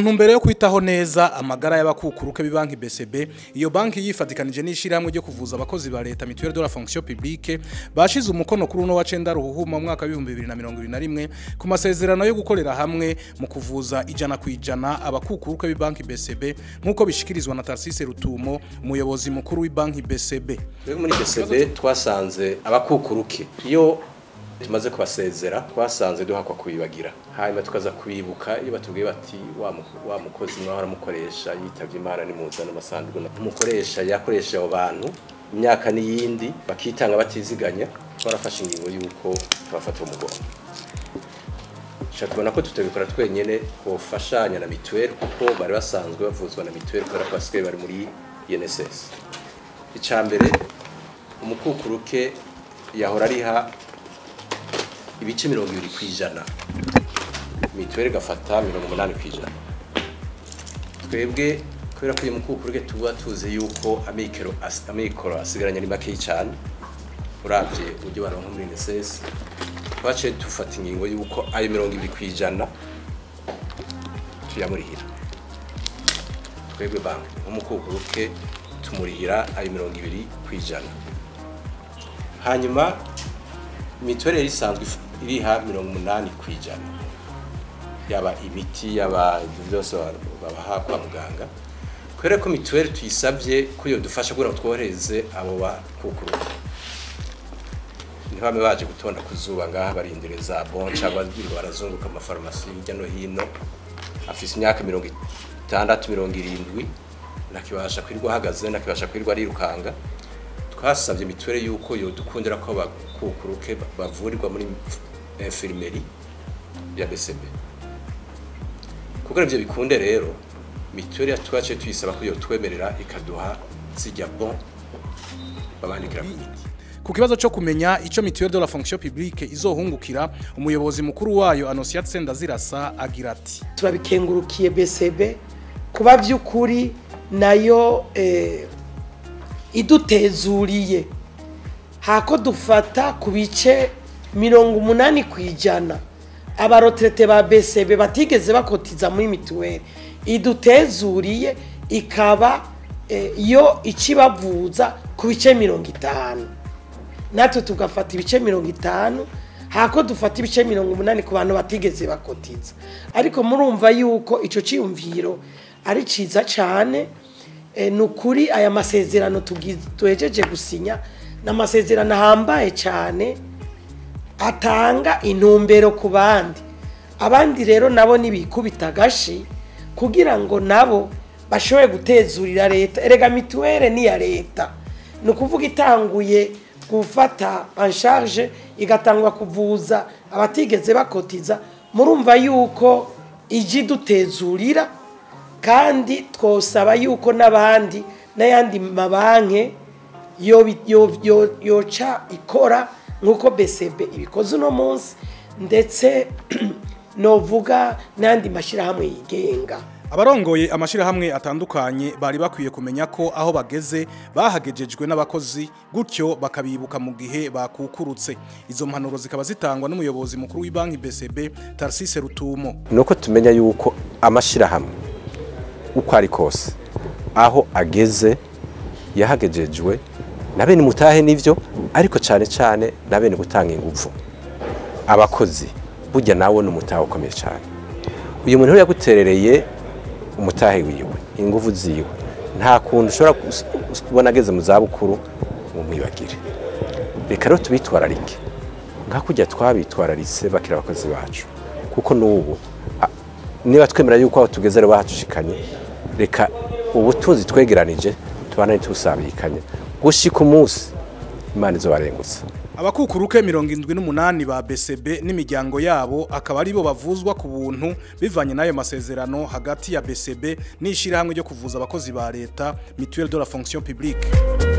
ntumbero yo kwitaho neza amagara y'abakukuruke b'ibanki BCB iyo banki yifatikanije n'ishirahamwe ryo kuvuza abakozi ba leta mutuelle de la fonction publique bashize umukono kuri uno wa cenda ruhuhuma mu mwaka wa 2021 ku masezerano yo gukorera hamwe mu kuvuza ijana ku ijana abakukuruke b'ibanki BCB nk'uko bishikirizwa na Tarsise Rutumo umuyobozi mukuru w'ibanki BCB Twebwe muri BCB twasanze abakukuruke iyo tumaze kubasezera twasanze duhakwa kubibagira hanyuma tukaza kubibuka iyo batubwiye bati wa mu- wa mukozi mwahora mukoresha yitavye imana nimuzana amasanduku umukoresha yakoresha abo bantu imyaka n'iyindi bakitanga batiziganya twarafashe ingingo y'uko tubafata umugongo Shaka tubona ko tutabikora twenyene twofashanya na mituweli kuko bari basanzwe bavuzwa na mituweli kubera ko basigaye bari muri INSS icya mbere umukukuruke yahora ariha ibice mirongo ibiri ku ijana mituweli igafata mirongo umunani ku ijana twebwe kubera ko uyu mukukuruke tuba tuzi yuko amikoro as- amikoro asigaranye ari makeyi cyane urabye uburyo baronka muri NSS twaciye dufata ingingo yuko ayo mirongo ibiri ku ijana tuyamurihira twebwe banki nk'umukukuruke tumurihira ayo mirongo ibiri ku ijana hanyuma mituweli yari isanzwe if- iriha mirongo umunani ku ijana yaba imiti yaba ibyo byose ba- babaha kwa muganga kubera ko mituweli tuyisabye ko iyo dufasha kugira ngo tworohereze abo bakukuruke ntibame baje gutonda ku zuba ngaha barindire za bon cyangwa birirwa barazunguka amafarumasi hirya no hino afise imyaka mirongo itandatu mirongo irindwi ntakibasha kwirirwa ahagaze ntakibasha kwirirwa arirukanga twasabye mituweli yuko yodukundira ko abakukuruke bavurirwa muri infirmeri ya BCB kugira ivyo bikunde rero mituweli twaciye tuyisaba ko yotwemerera ikaduha zijya bon babandikira ku miti ku kibazo cyo kumenya ico mutuelle de la fonction publique izohungukira umuyobozi mukuru wayo Anosiat Sendazirasa agira ati turabikengurukiye BCB kuba by'ukuri nayo eh, idutezuriye hako dufata ku bice mirongo umunani ku ijana abaroterete ba BCB batigeze bakotiza muri mituweli idutezuriye ikaba eh, yo ikibavuza ku bice mirongo itanu natwe tugafata ibice mirongo itanu hako dufata ibice mirongo umunani ku bantu batigeze bakotiza ariko murumva yuko icyo cyiyumviro ari cyiza cyane Eh, ni ukuri aya masezerano tugi- duhejeje gusinya ni amasezerano ahambaye cyane atanga intumbero ku bandi abandi rero nabo ntibikubita agashi kugira ngo nabo bashobore gutezurira leta erega mituweli ni iya leta ni ukuvuga itanguye gufata en charge igatangwa kuvuza abatigeze bakotiza murumva yuko ijya idutezurira kandi twosaba yuko n'abandi n'ayandi mabanki yo- yo- yo- yoca ikora nk'uko BCB ibikoze uno munsi ndetse novuga n'ayandi mashyirahamwe yigenga abarongoye amashirahamwe atandukanye bari bakwiye kumenya ko aho bageze bahagejejwe n'abakozi gutyo bakabibuka mu gihe bakukurutse izo mpanuro zikaba zitangwa n'umuyobozi mukuru w'ibanki BCB Tarsise Rutumo nuko tumenya yuko amashirahamwe uko ari kose aho ageze yahagejejwe na bene mutahe nivyo ariko cane cane na bene gutanga ingufu abakozi burya nawe ni umutahe ukomeye cyane uyu muntu rero yaguterereye umutahe wiwe ingufu ziwe nta kuntu ushobora kus- kubona ageze mu zabukuru ngo mwibagire reka rero tubitwararike nka kujya twabitwararitse bakira abakozi bacu kuko n'ubu a- niba twemera yuko aho tugeze rero bahatushikanye reka ubutunzi twegeranije tubana tusabikanye gushika umunsi imana izobarengutsa abakukuruke mirongo indwi n'umunani ba BCB n'imiryango yabo akaba aribo bavuzwa ku buntu bivanye n'ayo masezerano hagati ya BCB n'ishirahamwe ryo kuvuza abakozi ba leta mutuelle de la fonction publique